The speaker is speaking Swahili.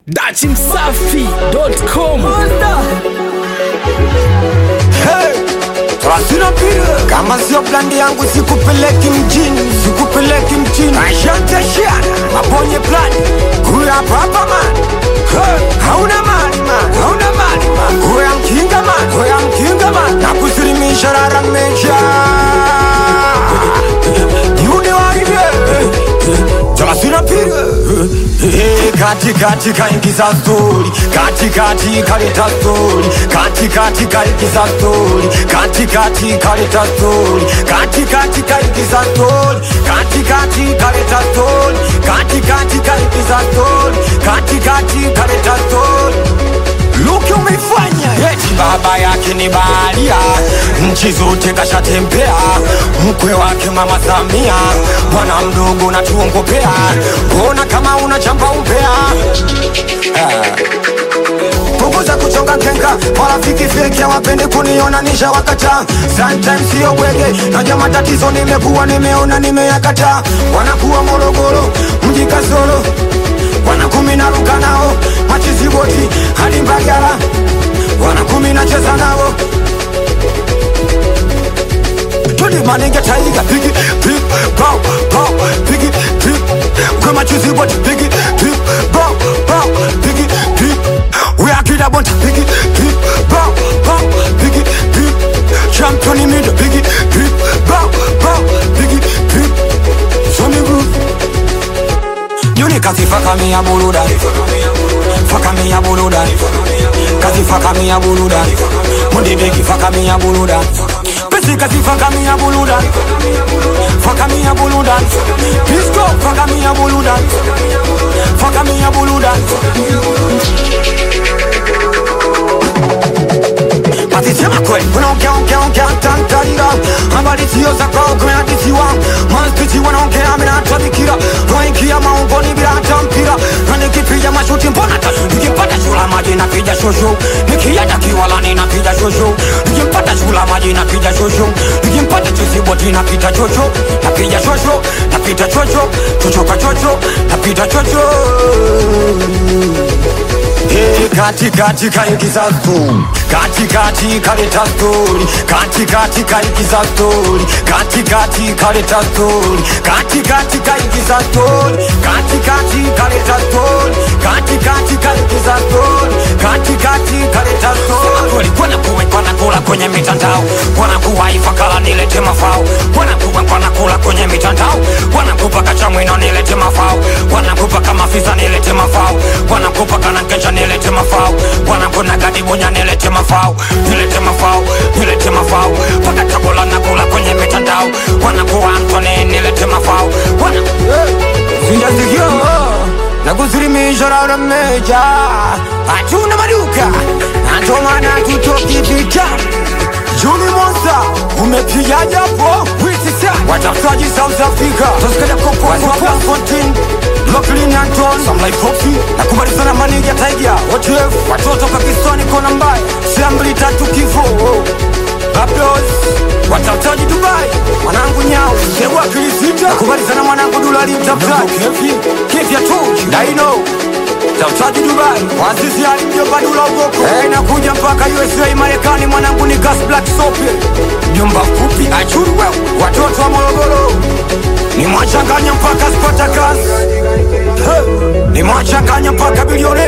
dachimsafi.com Sina pira kama sio plandi yangu sikupeleki mjini, sikupeleki mjini. Ashante shiana mabonye plani kuya papa man Hey, hauna mali man, hauna mali man. Kuya mkinga man, kuya mkinga man. Na kusilimisha rara mecha Yune waide Talasina pira kati kati kaingiza stori kati kati kaleta stori kati kati kaingiza stori kati kati kaleta stori kati kati kaingiza stori kati kati kaleta stori kati kati kaingiza stori kati kati kaleta stori Luki umeifanya eti baba yake ni baharia, nchi zote kashatembea, mkwe wake mama Samia, bwana mdogo natuongopea, mbona kama unachamba umbea ah. Punguza kuchonga kenga, marafiki feki hawapende kuniona nisha wakata. Sometimes sio bwege, naja matatizo nimekuwa nimeona nimeyakata. Wanakuwa Morogoro, mji kasoro wana kumi na ruka nao machizi boti hadi Mbagala, wana kumi na cheza nao Tuli maninge taiga pigi pig bow bow pigi pig kwa machizi boti pigi pig bow bow pigi pig we are kida bonta pigi pig bow bow pigi pig champion in mid pigi pig bow bow pigi pig so me groove Yuni kazi faka mi ya buluda Faka mi ya buluda Kazi faka mi ya buluda Mundi begi faka mi ya buluda Pesi kazi faka mi ya buluda Faka mi ya buluda Pisco faka mi ya buluda Faka mi ya buluda Basi sema kweli unaongea ongea ongea tantarira habari sio za kwao kumeandisiwa maskiti wanaongea mimi natabikira waingia maungoni bila hata mpira na nikipiga mashuti mbona tatu nikipata shula maji napiga shosho nikienda kiwalani napiga shosho nikimpata shula maji napiga shosho nikimpata chisiboti napita chocho napiga shosho napita chocho chochoka chocho napita chocho Hey, kati kati kaingiza stori kati kati kaleta stori kati kati kaingiza stori kati kati kaleta stori kati kati kaingiza stori kati kati kaleta stori kati kati kaingiza stori kati kati kaleta stori kweli kwana kuwe kwana kula kwenye mitandao kwana kuwa ifakala nilete mafao kwana kuwe kwana kula kwenye mitandao kwana kupa kachamwino nilete mafao kwana kupa kama fisa nilete mafao kwana kupa kana kencha nilete mafao kwana kuna gadi bunya nilete mafao nilete mafao nilete mafao paka chakula nakula kwenye mitandao kwana kuwa Antony nilete mafao kwana Sijasikia na kusilimisha rara meja hatuna maduka na ndo maana tutoki vita Juni Monster umepiga japo watafutaji South Africa tusikale kopo kwa Fontaine Brooklyn Anton Some like coffee na kumalizana manija Tiger OTF watoto Pakistani kona mbaya Siambli tatu kifo Babdos watafutaji Dubai mwanangu nyao sewa kilisita na kumalizana mwanangu dolari mtafutaji kefi kefi ya toji Dino Tafutaji Dubai Wazizi alimjomba Dula Ugoko hey, nakuja mpaka USA Marekani mwanangu ni gas black sope Mjomba mfupi achuru wewe Watoto wa Morogoro Ni mwachanganya mpaka Spartacus hey, Ni mwachanganya mpaka bilione